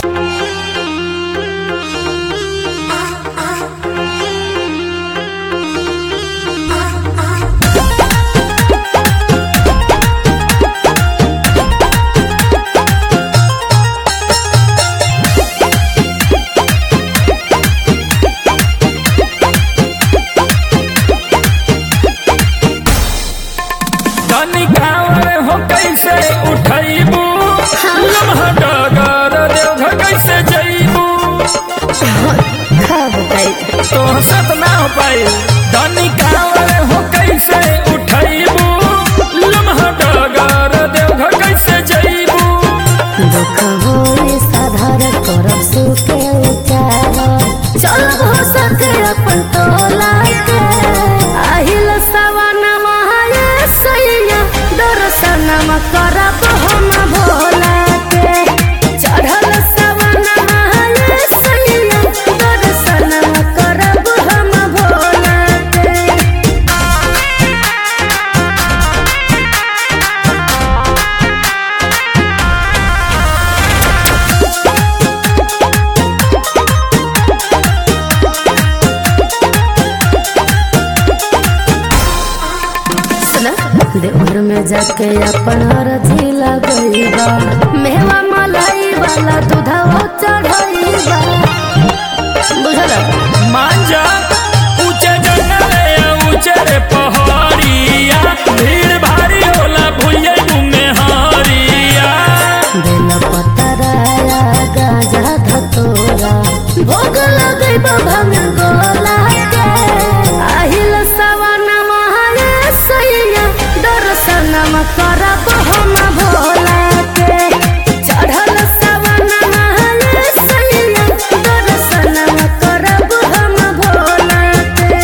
धनी कांवर हो कैसे उठैबू लम्हा डगर देवघर कैसे जैबू खब गई तो सत ना हो पाई धनी कांवर हो कैसे उठैबू लम्हा डगर देवघर कैसे जैबू दुख होए साधार करब सुखे उचार चल हो सके अपन तोला के आहिल सवन महाये सैया दर्शन करब हम भोला के चढ़ल सवन महाये सैया दर्शन करब हम भोला के सुना देवर में जाके अपन अरजी लगईबा मेवा मलाई वाला दूधवा चढ़ईबा बुझल मान जा ऊंचे जंगल या ऊंचे रे पहाड़िया भीड़ भारी होला भुइये घूमे हारिया बेल पतराया गाजा धतोरा भोग लगईबा भंग गोला के आहिल सवन महाये सैया दर्शन करब हम भोला के चढ़ल सवन महाये सैया दर्शन करब हम भोला के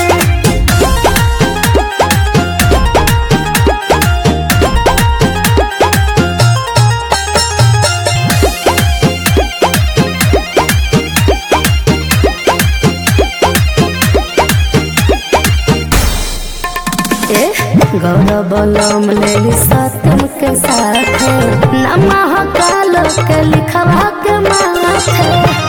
ए गौरव बलम लेली सत्यम के साथ नमः कालो के लिखवा के माथे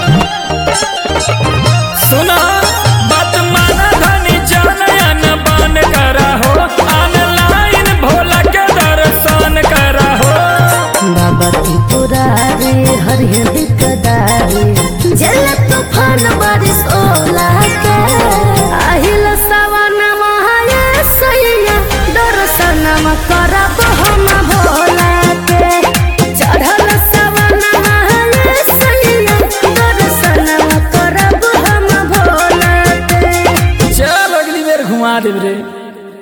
सुना बात माना धनी जानयन बन करा हो ऑनलाइन भोला के दर्शन करा हो बाबा त्रिपुरारी हरिहर दिकदारी जल तूफान बारिश ओला के आहिल सवन महाये सैया दर्शन करब हम भोला के चढ़ल सवन महाये सैया दर्शन करब हम भोला के चल अगली बेर घुमा देब रे